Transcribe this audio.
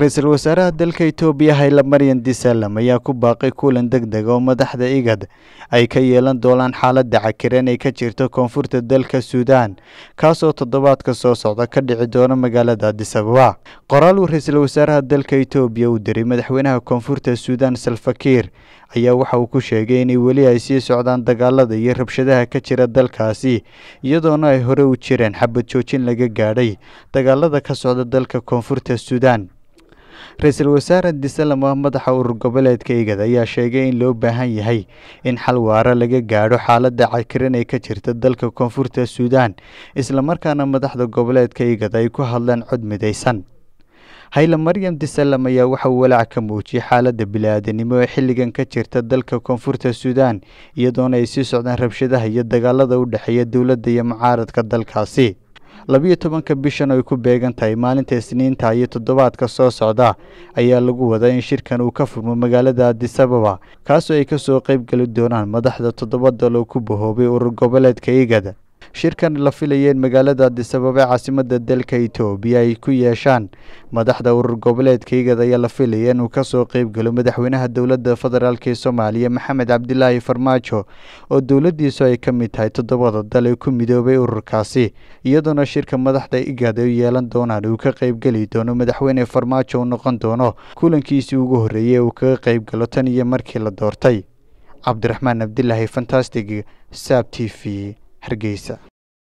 ra-iisul wasaaraha dalka itoobiya hayla maryan disalam ayaa ku baaqay kulan deg deg oo madaxda igad ay ka yeelan doonaan xaaladda cakiran ay ka jirto koonfurta dalka suudaan kaasoo toddobaadka soo socda ka dhici doona magaalada adisababa qoraal uu ra-iisul wasaaraha dalka itoobiya uu diray madaxweynaha koonfurta suudaan salfakiir ayaa waxa uu ku sheegay inay weli ay sii socdaan dagaalada iyo rabshadaha ka jira dalkaasi iyadoona ay hore u jireen xabad joojin laga gaadhay dagaalada ka socda dalka koonfurta suudaan ra-iisul wasaare disalam ah madaxa urur goboleedka igad ayaa sheegay in loo baahan yahay in xal waara laga gaadho xaaladda cakiran ee ka jirta dalka koonfurta suudaan islamarkaana madaxda goboleedka igad ay ku hadleen cod midaysan hayla maryam disalam ayaa waxa uu walaac ka muujiyey xaaladda bili-aadanimo ee xilligan ka jirta dalka koonfurta suudaan iyadoona ay sii socdaan rabshadaha iyo dagaalada u dhexeeya dowladda iyo mucaaradka dalkaasi labiyo tobanka bishan ay ku beegan tahay maalinta isniinta iyo toddobaadka soo socda ayaa lagu wadaa in shirkan uu ka furmo magaalada adisababa kaasoo ay kasoo qeyb geli doonaan madaxda toddoba dal oo ku bahoobay urur goboleedka igad shirkan la filaya in magaalada adisababa ee caasimada dalka itoobiya ay ku yeeshaan madaxda urur goboleedka igad ayaa la filaya inuu kasoo qeybgalo madaxweynaha dowladda federaalk ee soomaaliya maxamed cabdilaahi farmaajo oo dowladiisu ay ka mid tahay toddobada dal ee ku midoobay ururkaasi iyadoona shirka madaxda igad ay yeelan doonaan uu ka qeybgeli doono madaxweyne farmaajo uu noqon doono kulankiisii ugu horreeyey uu kaga qeybgalo tan iyo markii la doortay cabdiraxmaan cabdilaahi fantastic saab t v hargeysa